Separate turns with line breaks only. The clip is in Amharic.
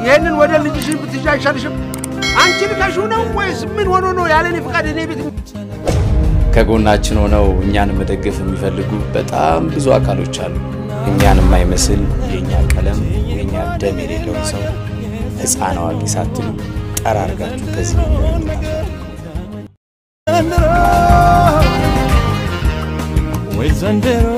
ይህንን ወደ ልጅሽን ብትይዥ አይሻልሽም? አንቺ ልከሽው ነው ወይስ ምን ሆኖ ነው ያለኔ ፍቃድ እኔ ቤት
ከጎናችን ሆነው እኛን መደገፍ የሚፈልጉ በጣም ብዙ አካሎች አሉ። እኛን የማይመስል የእኛ ቀለም የእኛ ደም የሌለውን ሰው ሕፃን አዋቂ ሳትሉ ጠራርጋችሁ ከዚህ ነገር
ወይ ዘንድሮ